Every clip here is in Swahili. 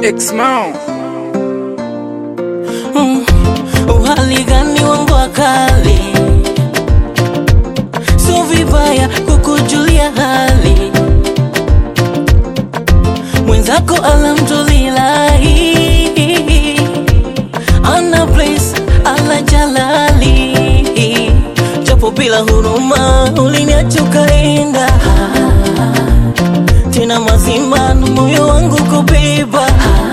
X-Mao. Mm, uhali gani wangu wakali, sio vibaya kukujulia hali mwenzako, alhamdulillahi, ana place ala jalali, japo bila huruma uliniacha ukaenda, tena mazima na moyo wangu kubeba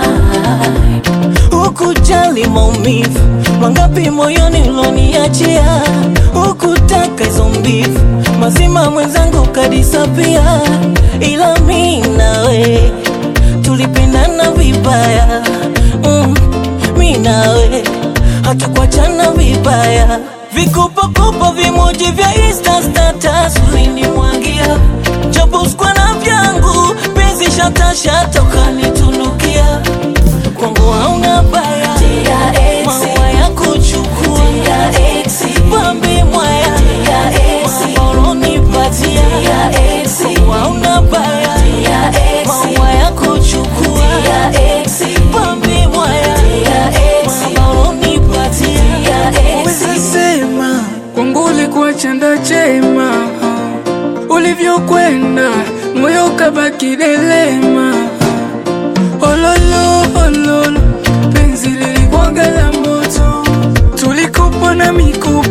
Hukujali maumivu mangapi moyoni uloniachia, hukutaka hizo mbivu mazima mwenzangu kadisapia, ila mi nawe tulipendana vibaya mm, mi nawe hatukuachana vibaya, vikopakopa vimoji vya Insta status ulinimwagia, japo sikuwa na vyangu penzi shatashata ukanitunukia kwangu hauna baya, maua ya kuchukua pambe mwaya maoronipatia kwangu hauna baya, maua ya kuchukua pambe mwaya maoronipatia Weza sema kwangu ulikuwa chanda chema, ulivyokwenda moyo ukabaki delema. Ololo ololo, penzi lilikuwaga la moto, tulikopa na mikupa